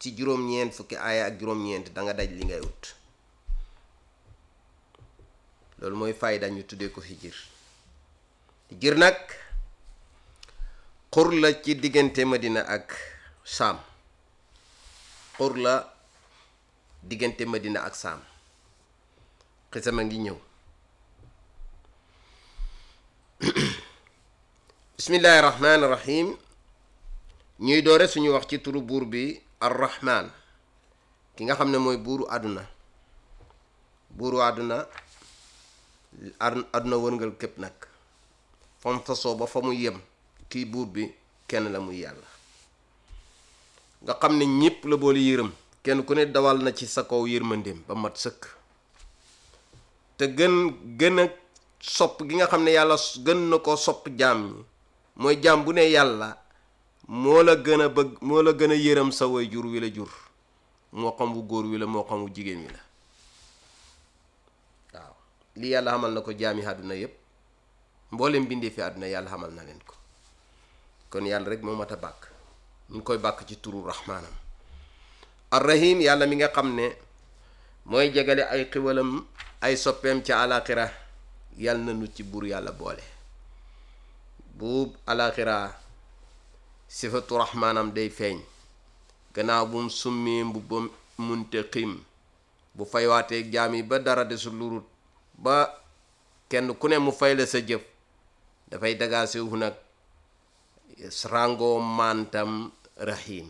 ci juróom-ñeent fukki aaya ak juróom-ñeent da nga daj li ngay wut loolu mooy fayda ñu tuddee ko hijir hijir nag xur la ci diggante Madina ak Saam xur la diggante Madina ak Saam xisama ngi ñëw bismillahi rahmaani rahim ñuy doore suñu wax ci turu buur bi arrahman ki nga xam ne mooy buuru àdduna buuru àdduna àdduna wërngal képp nag fam fasoo ba fa mu yem kii buur bi kenn la muy yàlla nga xam ne ñépp la boole yërëm kenn ku ne dawal na ci sa kaw yërmandeem ba mat sëkk te gën gën a sopp gi nga xam ne yàlla gën na ko sopp jaam ñi mooy jaam bu ne yàlla moo la gën a bëgg moo la gën a yërëm sa way jur wi la jur moo xam wu góor wi la moo xam wu jigéen wi la waaw lii yàlla xamal na ko jaami àdduna yépp mboolem bindee fi àdduna yàlla xamal na leen ko kon yàlla rek moo mat a bàkk ñu ngi koy bàkk ci turu rahmaanam arrahim yàlla mi nga xam ne mooy jegale ay xiwalam ay soppeem ca alaxira yàlla na nu ci buur yàlla boole bu alaxira sifatu rahmaanam day feeñ gannaaw bu mu summee mbubbam muntaqim bu faywaatee jaam yi ba dara desul lurut ba kenn ku ne mu fay la sa jëf dafay dagaase wu nag ràngoo mantam rahim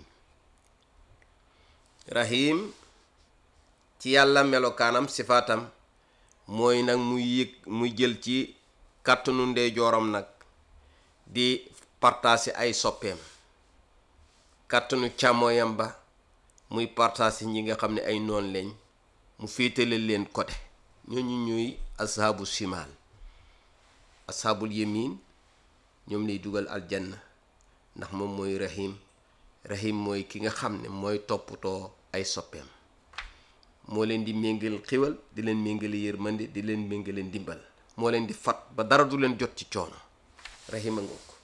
rahim ci yàlla melokaanam sifaatam mooy nag muy yëg muy jël ci kàttanu ndeyjooram nag di partaasi ay soppeem kàttanu càmmooyam ba muy partaasi ñi nga xam ne ay noon lañ mu féetale leen côté ñooñu ñuy ashaabu simaal ashaabul yamin ñoom lay dugal aljanna ndax moom mooy rahim rahim mooy ki nga xam ne mooy toppatoo ay soppeem moo leen di méngal xiwal di leen méngale yërmande di leen méngale ndimbal moo leen di fat ba dara du leen jot ci coono rahima nga ko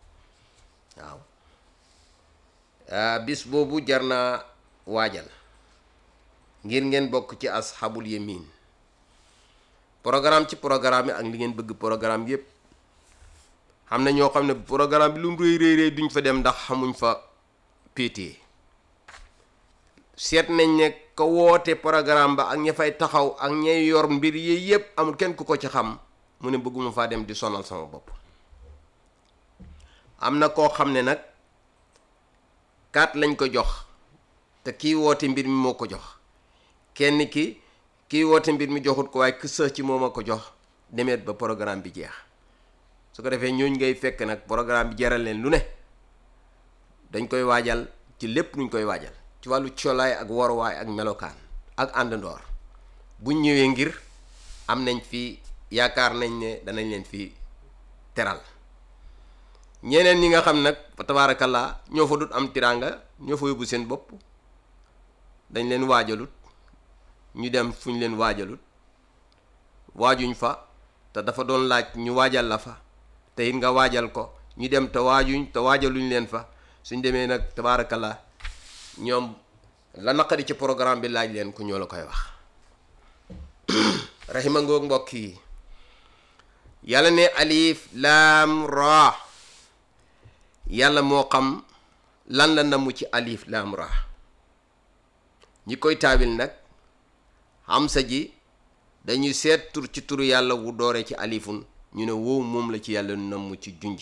waaw bis boobu jar naa waajal ngir ngeen bokk ci asxaabul yamin programme ci programme yi ak li ngeen bëgg programme yépp xam na ñoo xam ne programme bi lu mu réy réy réy duñ fa dem ndax xamuñ fa péetee seet nañ ne ko woote programme ba ak ña fay taxaw ak ñay yor mbir yi yépp amul kenn ku ko ci xam mu ne bëgguma faa dem di sonal sama bopp am na koo xam ne nag kaat lañ ko jox te kii woote mbir mi moo ko jox kenn ki kii woote mbir mi joxut ko waaye kësa ci moom a ko jox demeet ba programme bi jeex su ko defee ñooñ ngay fekk nag programme bi jaral leen lu ne dañ koy waajal ci lépp luñ koy waajal ci wàllu colaay ak waruwaay ak melokaan ak àndandoor buñ ñëwee ngir am nañ fi yaakaar nañ ne danañ leen fi teral ñeneen ñi nga xam nag tabaarakallaa ñoo fa dut am tiraanga ñoo fa yóbbu seen bopp dañ leen waajalut ñu dem fu ñu leen waajalut waajuñ fa te dafa doon laaj ñu waajal la fa te it nga waajal ko ñu dem te waajuñ te waajaluñ leen fa suñ demee nag tabaarakallaa ñoom la naqari ci programme bi laaj leen ku ñoo la koy wax rahima ngoog mbokk yi yàlla ne alif laam ra yàlla moo xam lan la namu ci alif laam ra ñi koy taawil nag hamsa ji dañuy seet tur ci turu yàlla wu dooree ci alifun ñu ne wow moom la ci yàlla namu ci junj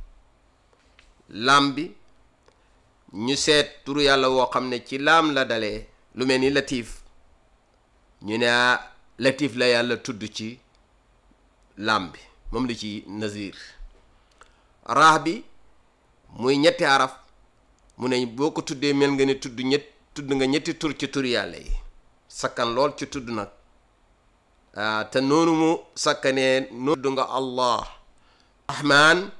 laam bi ñu seet turu yàlla woo xam ne ci laam la dalee lu mel ni latif ñu ne latif la yàlla tudd ci laam bi moom la ci nazir raax bi muy ñetti araf mu ne boo ko tuddee mel nga ne tudd ñett tudd nga ñetti tur ci tur yàlla yi sakkan lool ci tudd nag te noonu mu sakkanee noonu tudd nga allah rahman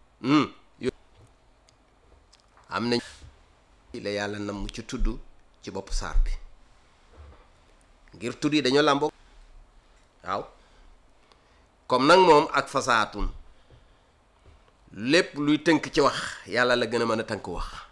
am na la yàlla nam ci tudd ci bopp saar bi ngir tudd yi dañoo làmboo waaw comme nag moom ak fasaatun lépp luy tënk ci wax yàlla la gën a mën a tënk wax